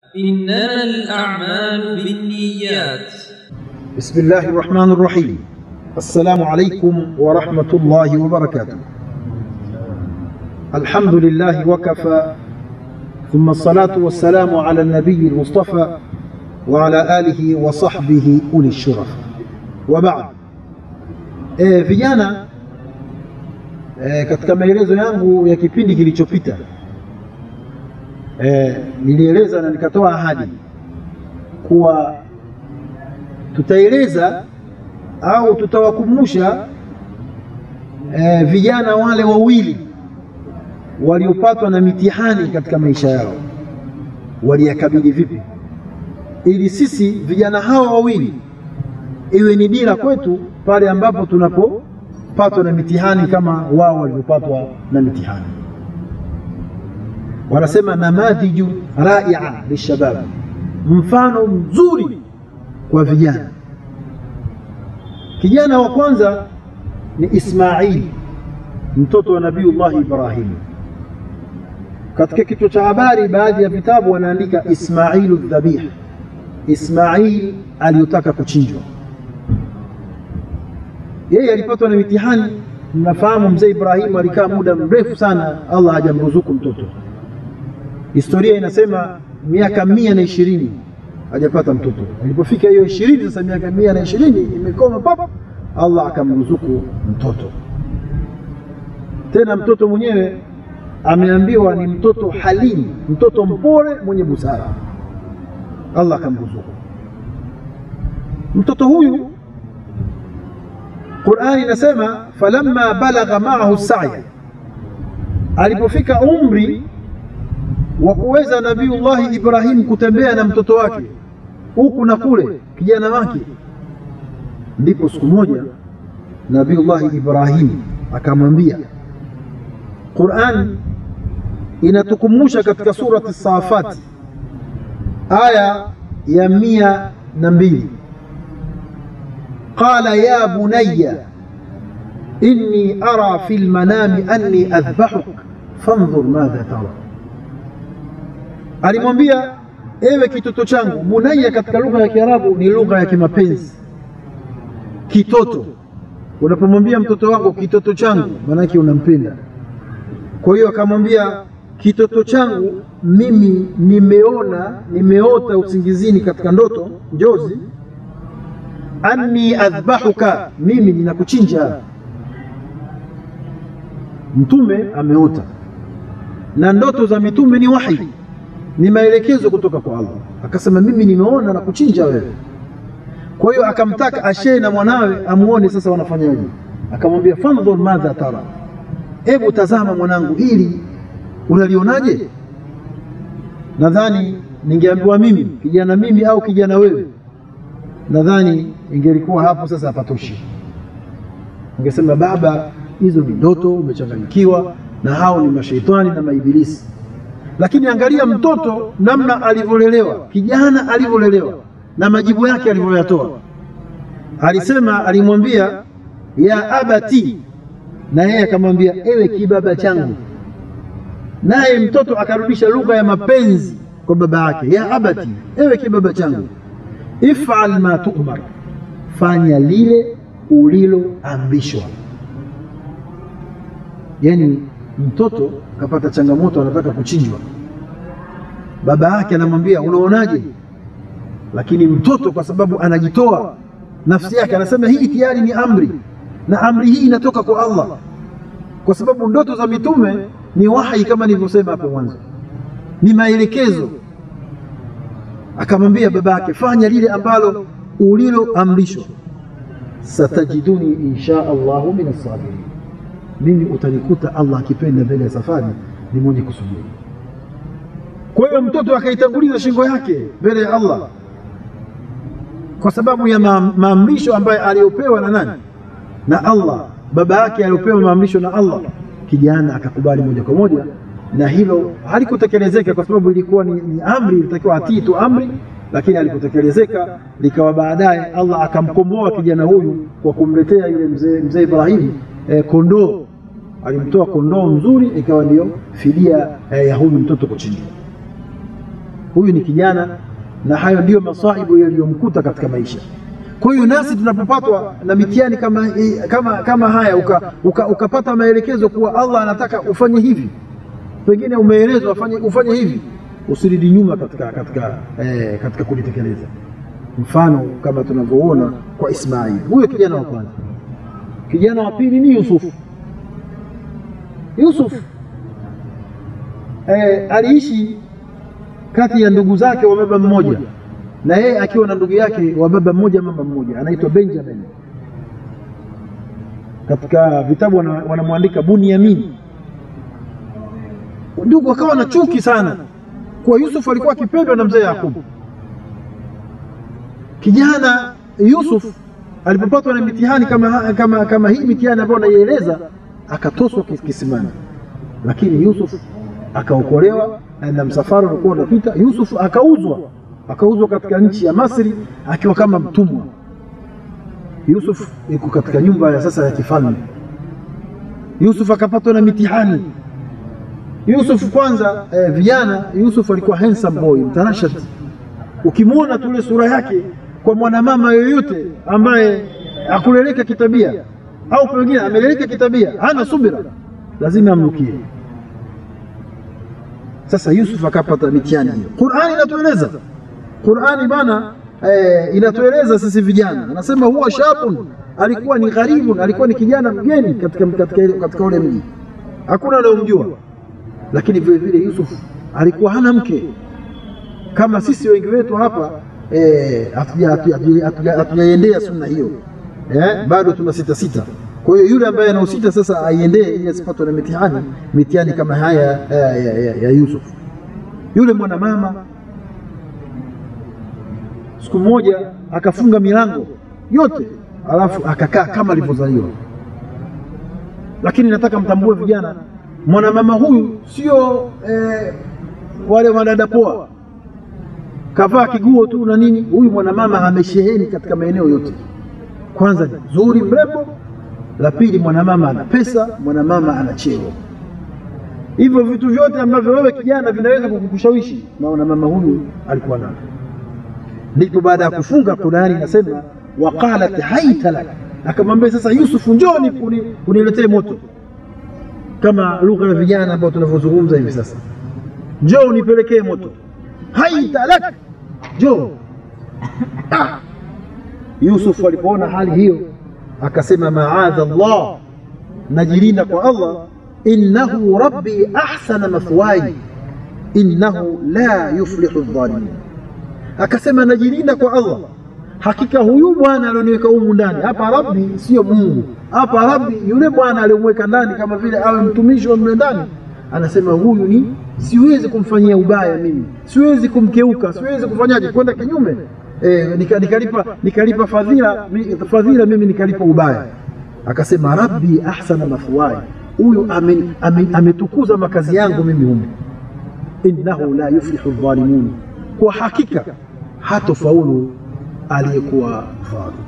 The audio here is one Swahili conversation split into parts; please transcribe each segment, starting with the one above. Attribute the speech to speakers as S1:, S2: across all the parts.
S1: إنما الأعمال بالنيات
S2: بسم الله الرحمن الرحيم السلام عليكم ورحمة الله وبركاته الحمد لله وكفى ثم الصلاة والسلام على النبي المصطفى وعلى آله وصحبه أولي الشرف وبعد e, vijana e, katika maelezo yangu ya kipindi kilichopita e, nilieleza na nikatoa ahadi kuwa tutaeleza au tutawakumbusha e, vijana wale wawili waliopatwa na mitihani katika maisha yao waliyakabili vipi, ili sisi vijana hawa wawili iwe ni dira kwetu pale ambapo tunapopatwa na mitihani kama wao walivyopatwa na mitihani. Wanasema namadhiju raia lishabab, mfano mzuri kwa vijana. Kijana wa kwanza ni Ismail, mtoto wa Nabiullahi Ibrahim. Katika kichwa cha habari, baadhi ya vitabu wanaandika Ismailu dhabih, Ismail aliyotaka kuchinjwa. Yeye alipatwa na mitihani. Mnafahamu mzee Ibrahim alikaa muda mrefu sana, Allah hajamruzuku mtoto. Historia inasema miaka mia na ishirini hajapata mtoto. Ilipofika hiyo ishirini, sasa miaka mia na ishirini imekoma pap, Allah akamruzuku mtoto. Tena mtoto mwenyewe ameambiwa ni mtoto halimu, mtoto mpole mwenye busara. Allah akamruzuku mtoto huyu. Qurani inasema falamma balagha maahu saya, alipofika umri wa kuweza Nabiullahi Ibrahim kutembea na mtoto wake huku na kule, kijana wake, ndipo siku moja Nabiullahi Ibrahim akamwambia. Qur'an inatukumbusha katika surati Safati aya ya mia na mbili qala ya bunayya inni ara fi lmanami anni adhbahuk fandhur madha tara alimwambia ewe kitoto changu. Bunayya katika lugha ya Kiarabu ni lugha ya kimapenzi. Kitoto, unapomwambia mtoto wako kitoto changu, maanake unampenda. Kwa hiyo akamwambia kitoto changu, mimi nimeona, nimeota usingizini katika ndoto, njozi, anni adhbahuka, mimi ninakuchinja. Mtume ameota, na ndoto za mitume ni wahi ni maelekezo kutoka kwa Allah. Akasema mimi nimeona na kuchinja wewe. Kwa hiyo akamtaka ashee na mwanawe amuone sasa wanafanyaje. Akamwambia fandhur madha tara, hebu tazama mwanangu, ili unalionaje? Nadhani ningeambiwa mimi kijana mimi au kijana wewe, nadhani ingelikuwa hapo sasa hapatoshi. Ungesema baba, hizo ni ndoto, umechanganyikiwa na hao ni mashaitani na maibilisi lakini angalia mtoto namna alivyolelewa, kijana alivyolelewa na majibu yake alivyoyatoa. Alisema, alimwambia ya abati, na yeye akamwambia ewe kibaba changu. Naye mtoto akarudisha lugha ya mapenzi kwa baba yake, ya abati, ewe kibaba changu, ifal ma tu'mar, fanya lile uliloamrishwa. Yani mtoto kapata changamoto, anataka kuchinjwa. Baba yake anamwambia unaonaje? Lakini mtoto kwa sababu anajitoa nafsi yake, anasema hii tayari ni amri, na amri hii inatoka kwa Allah, kwa sababu ndoto za mitume ni wahi, kama nilivyosema hapo mwanzo, ni maelekezo. Akamwambia baba yake, fanya lile ambalo uliloamrishwa, satajiduni insha Allahu min as-sabirin mimi utanikuta Allah akipenda mbele ya safari ni mwenye kusubiri. Kwa hiyo mtoto akaitanguliza shingo yake mbele ya Allah kwa sababu ya maamrisho ambayo aliyopewa na nani? Na Allah. Baba yake aliyopewa maamrisho na Allah, kijana akakubali moja kwa moja, na hilo halikutekelezeka kwa sababu ilikuwa ni, ni amri, ilitakiwa atii tu amri, lakini alipotekelezeka likawa baadaye Allah akamkomboa kijana huyu kwa kumletea yule mzee mzee Ibrahim eh, kondoo alimtoa kondoo mzuri, ikawa ndiyo fidia eh, ya huyu mtoto kuchinjwa. huyu ni kijana, na hayo ndiyo masaibu yaliyomkuta katika maisha. Kwa hiyo nasi tunapopatwa na mitihani kama, kama, kama haya uka, uka, ukapata maelekezo kuwa Allah anataka ufanye hivi, pengine umeelezwa ufanye, ufanye hivi, usirudi nyuma katika, katika, eh, katika kulitekeleza. Mfano kama tunavyoona kwa Ismaili, huyo kijana wa kwanza. Kijana wa pili ni Yusufu. Yusuf eh, aliishi kati ya ndugu zake wa baba mmoja na yeye akiwa na ndugu yake wa baba mmoja mama mmoja anaitwa Benjamin. Katika vitabu wanamwandika Bunyamin. Ndugu akawa na chuki sana kwa Yusuf, alikuwa akipendwa na mzee Yakubu. Kijana Yusuf alipopatwa na mitihani kama, kama, kama hii mitihani ambayo naieleza, akatoswa kisimani, lakini Yusuf akaokolewa na msafara ulikuwa unapita. Yusuf akauzwa akauzwa katika nchi ya Masri akiwa kama mtumwa. Yusuf yuko katika nyumba ya sasa ya kifalme. Yusuf akapatwa na mitihani. Yusuf kwanza, eh, vijana Yusuf alikuwa handsome boy, mtanashati. Ukimwona tule sura yake kwa mwanamama yoyote ambaye akuleleka kitabia au pengine ameleleka kitabia, hana subira, lazima amnukie. Sasa Yusuf akapata mitihani hiyo. Qur'ani inatueleza Qur'ani bana eh, inatueleza sisi vijana, anasema huwa shabun, alikuwa ni gharibun, alikuwa ni kijana mgeni katika, katika, katika ule mji, hakuna anayomjua. Lakini vile vile Yusuf alikuwa hana mke kama sisi wengi wetu hapa hatujaendea eh, sunna hiyo eh, bado tuna sita sita. Kwa hiyo yule ambaye anausita sasa aiendee ili asipatwe na mitihani mitihani kama haya ya, ya, ya, ya Yusuf. Yule mwanamama siku moja akafunga milango yote, alafu akakaa kama alivyozaliwa. Lakini nataka mtambue vijana, mwanamama huyu sio eh, wale wanadada poa, kavaa kiguo tu na nini. Huyu mwanamama amesheheni katika maeneo yote. Kwanza ni nzuri, mrembo. La pili, mwanamama ana pesa, mwanamama ana cheo. Hivyo vitu vyote ambavyo wewe kijana vinaweza kukushawishi, na mwanamama huyu alikuwa navyo ndipo baada ya kufunga Qurani inasema waqalat haita lak, akamwambia sasa Yusufu, njoni uniletee moto, kama lugha ya vijana ambao tunavyozungumza hivi sasa, njoo unipelekee moto. Haita lak, njoo. Ah, Yusufu alipoona hali hiyo akasema maadha Allah, najilinda kwa Allah, innahu rabbi ahsana mathwaya innahu la yuflihu dhalimin akasema najilinda kwa Allah, hakika huyu bwana alioniweka humu ndani hapa. Rabbi sio Mungu hapa, Rabbi yule bwana aliyomweka ndani, kama vile awe mtumishi wa mle ndani. Anasema huyu ni siwezi kumfanyia ubaya mimi, siwezi kumkeuka, siwezi kufanyaje, kwenda kinyume e, nika, nikalipa, nikalipa fadhila, fadhila mimi nikalipa ubaya. Akasema rabbi ahsana mathwaya, huyu ametukuza makazi yangu mimi humu, innahu la yuflihu dhalimun, kwa hakika hatofaulu aliyekuwa dhalim.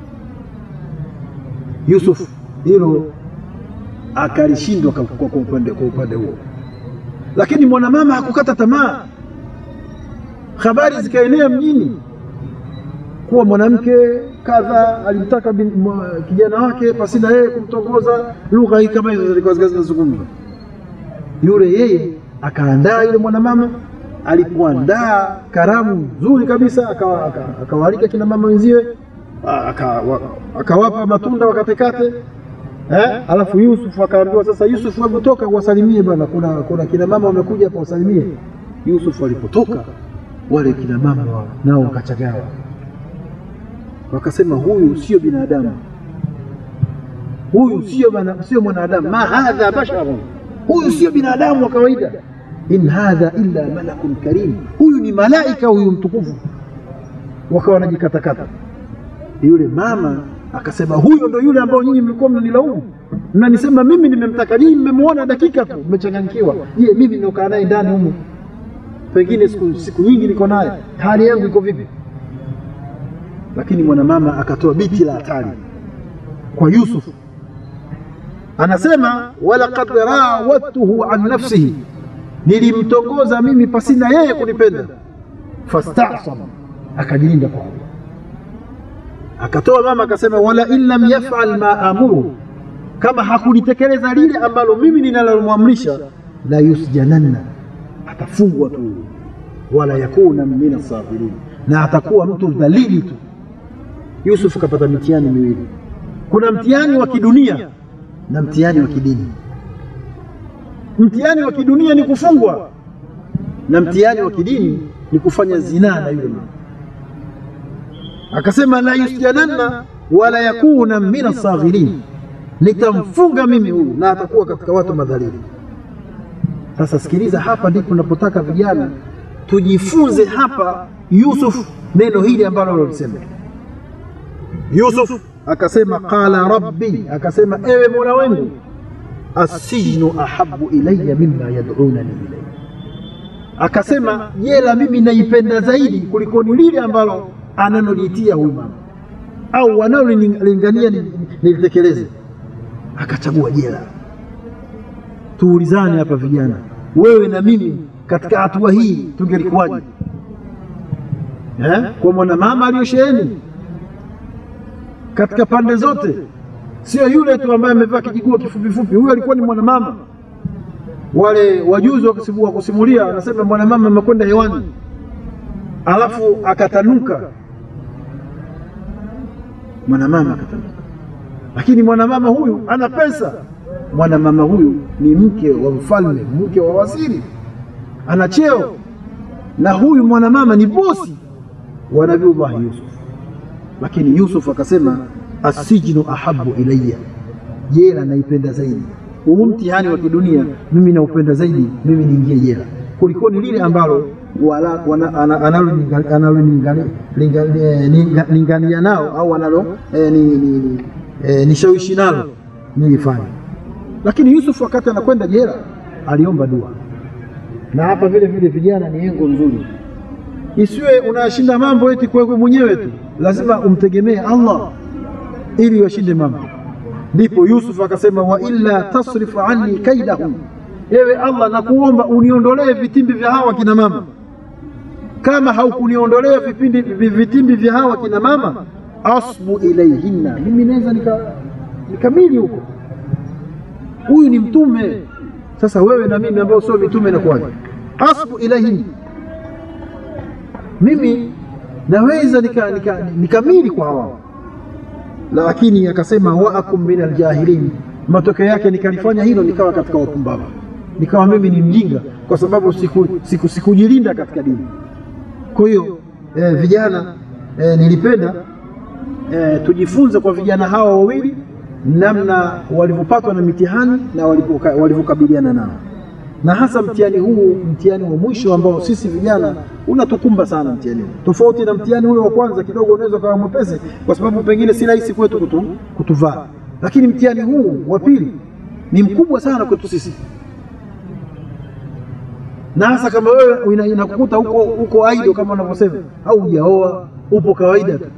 S2: Yusuf hilo akalishindwa kwa upande kwa upande huo, lakini mwanamama hakukata tamaa. Habari zikaenea mjini kuwa mwanamke kadha alimtaka kijana wake pasina yeye kumtongoza. Lugha hii kama hizo zilikuwa zinazungumzwa. Yule yeye akaandaa yule mwanamama alipoandaa karamu nzuri kabisa, akawaalika kina mama wenziwe, akawapa matunda wakatekate eh? Alafu Yusuf akaambiwa sasa, Yusuf hebu toka uwasalimie bwana, kuna, kuna kina mama wamekuja hapa wasalimie. Yusuf alipotoka wale kina mama nao wakachagawa, wakasema huyu sio binadamu, huyu sio sio mwanadamu, ma hadha basharun, huyu sio binadamu wa kawaida in hadha illa malakun karim, huyu ni malaika huyu mtukufu. Wakawa wanajikatakata. Yule mama akasema, huyo ndo yule ambao nyinyi mlikuwa mnanilaumu, mnanisema mimi nimemtaka, nyinyi mmemwona dakika tu, mmechanganyikiwa. Je, mimi niokaa naye ndani humu, pengine siku, siku nyingi niko naye, hali yangu iko vipi? Lakini mwanamama akatoa biti la hatari kwa Yusuf, anasema walaqad rawattuhu an nafsihi nilimtongoza mimi pasina yeye kunipenda. fastasama, akajilinda kwa Allah. Akatoa mama akasema, wala in lam yafal ma amuru, kama hakulitekeleza lile ambalo mimi ninalomwamrisha, la yusjananna, atafungwa tu, wala yakuna min asafirin, na atakuwa mtu dhalili tu. Yusuf kapata mitihani miwili, kuna mtihani wa kidunia na mtihani wa kidini. Mtihani wa kidunia ni kufungwa na mtihani wa kidini ni kufanya zinaa na yule mama. Akasema la yusjananna wala yakuna min asaghirin, nitamfunga mimi huyu na atakuwa katika watu madhalili. Sasa sikiliza, hapa ndipo napotaka vijana tujifunze hapa Yusuf neno hili ambalo alisema Yusuf akasema, qala rabbi, akasema ewe mola wangu, assijnu ahabu ilaya mimma yad'unani ilayhi akasema jela mimi naipenda zaidi kuliko ni lile ambalo ananoliitia huyu mama au wanaolingania nilitekeleze. Akachagua jela. Tuulizane hapa vijana, wewe na mimi katika hatua hii tungelikuwaje? Eh, kwa mwanamama aliyosheheni katika pande zote, sio yule tu ambaye amevaa kijiguo kifupifupi. Huyu alikuwa ni mwanamama wale wajuzi wa kusimulia wanasema mwanamama amekwenda hewani, alafu akatanuka. Mwanamama akatanuka, lakini mwanamama huyu ana pesa. Mwanamama huyu ni mke wa mfalme, mke wa waziri, ana cheo, na huyu mwanamama ni bosi wa Nabiullahi Yusuf. Lakini Yusuf akasema assijnu ahabu ilayya, jela naipenda zaidi huu mtihani wa kidunia mimi naupenda zaidi, mimi niingie jela kuliko ni lile ambalo analolingania nao au analo nishawishi nalo nilifanya. Lakini Yusuf wakati anakwenda jela aliomba dua, na hapa vile vile vijana ni engo nzuri, isiwe unashinda mambo eti kwa mwenyewe tu, lazima umtegemee Allah ili washinde mambo Ndipo Yusuf akasema, wa illa tasrif anni kaidahum, ewe Allah nakuomba uniondolee vitimbi vya hawa kina mama. Kama haukuniondolea vipindi vitimbi vya hawa kina mama, asbu ilaihinna, mimi naweza nikamili nika huko. Huyu ni mtume. Sasa wewe na mimi ambao sio mitume inakuwaje? Asbu ilaihinna, mimi naweza nikamili nika, nika kwa hawa lakini akasema waakum min aljahilin, matokeo yake nikalifanya hilo nikawa katika wapumbavu, nikawa mimi ni mjinga kwa sababu sikujilinda siku, siku katika dini. Kwa hiyo eh, vijana eh, nilipenda eh, tujifunze kwa vijana hawa wawili namna walivyopatwa na mitihani na walivyokabiliana nao, na hasa mtihani huu, mtihani wa mwisho ambao sisi vijana unatukumba sana mtihani huu, tofauti na mtihani ule wa kwanza. Kidogo unaweza ukawa mwepesi, kwa sababu pengine si rahisi kwetu kutu, kutuvaa, lakini mtihani huu wa pili ni mkubwa sana kwetu sisi, na hasa kama wewe inakukuta huko huko aido kama unavyosema, au hujaoa, upo kawaida tu.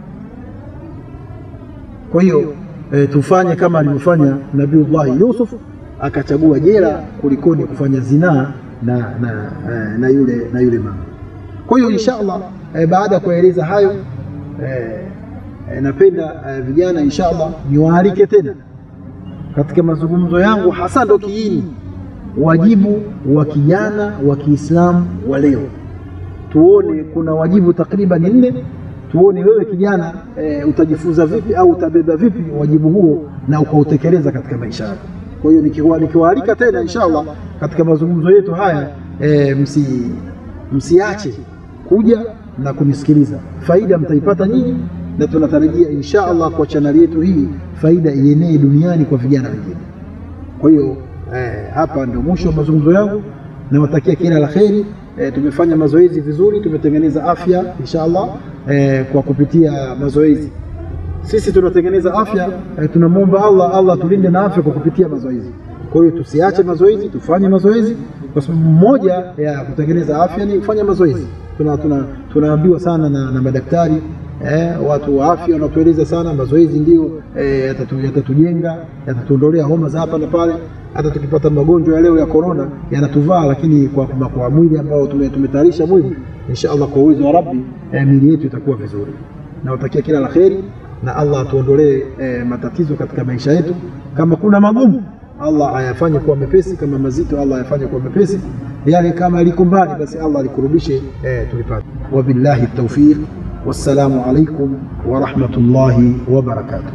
S2: Kwa hiyo e, tufanye kama alivyofanya Nabiullahi Yusuf akachagua jela kulikoni kufanya zinaa na, na, na, yule, na yule mama. Kwa hiyo insha Allah eh, baada ya kueleza hayo eh, eh, napenda eh, vijana insha Allah niwaalike tena katika mazungumzo yangu, hasa ndo kiini wajibu wa kijana wa Kiislamu wa leo. Tuone kuna wajibu takriban nne, tuone wewe kijana eh, utajifunza vipi au utabeba vipi wajibu huo na ukautekeleza katika maisha yako. Kwa hiyo nikiwaalika tena insha Allah katika mazungumzo yetu haya e, msi, msiache kuja na kunisikiliza. Faida mtaipata nyinyi, na tunatarajia insha Allah kwa chaneli yetu hii faida ienee duniani kwa vijana wengine. Kwa hiyo e, hapa ndio mwisho wa mazungumzo yangu, nawatakia kila la kheri. E, tumefanya mazoezi vizuri, tumetengeneza afya insha Allah e, kwa kupitia mazoezi sisi tunatengeneza afya eh, tunamwomba Allah Allah tulinde na afya kwa kupitia mazoezi. Kwa hiyo tusiache mazoezi, tufanye mazoezi, kwa sababu moja ya kutengeneza afya ni kufanya mazoezi. Tuna, tuna, tunaambiwa sana na, na madaktari eh, watu wa afya wanatueleza sana mazoezi ndio eh, yatatu- yatatujenga yatatuondolea homa za hapa na pale hata tukipata magonjwa ya leo ya korona yanatuvaa lakini kwa, kwa, kwa mwili ambao tume- tumetayarisha mwili insha allah kwa uwezo wa rabbi eh, miili yetu itakuwa vizuri nawatakia kila la kheri na allah atuondolee eh, matatizo katika maisha yetu kama kuna magumu allah ayafanye kuwa mepesi kama mazito allah ayafanye kuwa mepesi yale kama yaliko mbali basi allah alikurubishe eh, tulipate wabillahi taufiq wassalamu alaikum warahmatullahi wabarakatuh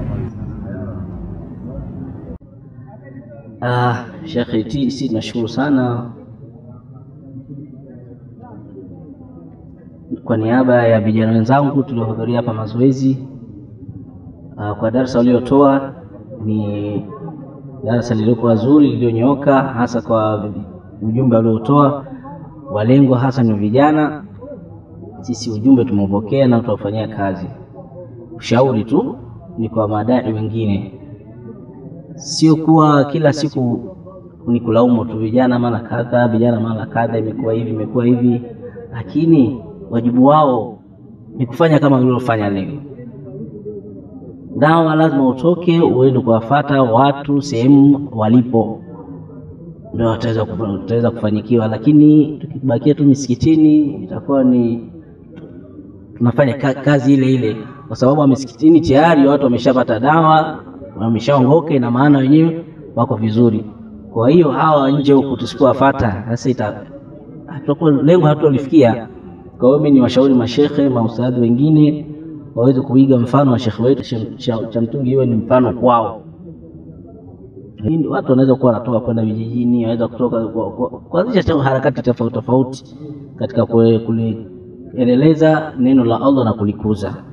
S3: Ah, Sheikh T, si tunashukuru sana kwa niaba ya vijana wenzangu tuliohudhuria hapa mazoezi. Ah, kwa darasa uliotoa ni darasa lilikuwa zuri lililonyooka, hasa kwa ujumbe uliotoa. Walengwa hasa ni vijana. Sisi ujumbe tumeupokea na tutaufanyia kazi. Ushauri tu ni kwa madai wengine sio kuwa kila siku ni kulaumu tu vijana mara kadha, vijana mara kadha, imekuwa hivi, imekuwa hivi, lakini wajibu wao ni kufanya kama walivyofanya leo. Dawa lazima utoke uende kuwafata watu sehemu walipo, ndio wataweza kufa- wataweza kufanikiwa, lakini tukibakia tu misikitini itakuwa ni tunafanya ka- kazi ile ile, kwa sababu wa misikitini tayari watu wameshapata dawa, wameshaongoka, ina maana wenyewe wako vizuri. Kwa hiyo hawa nje huku tusipowafata, sasa ita tutakuwa lengo hatutolifikia. Kwa hiyo mimi ni washauri mashekhe, maustadhi wengine waweze kuiga mfano wa shekhe wetu Sheikh- cha, cha mtungi, iwe ni mfano kwao. Hii Watu wanaweza kuwa wanatoka kwenda vijijini, wanaweza kutoka kwa- kwa- kuanzisha ta- harakati tofauti tofauti katika kue- kuliendeleza neno la Allah na kulikuza.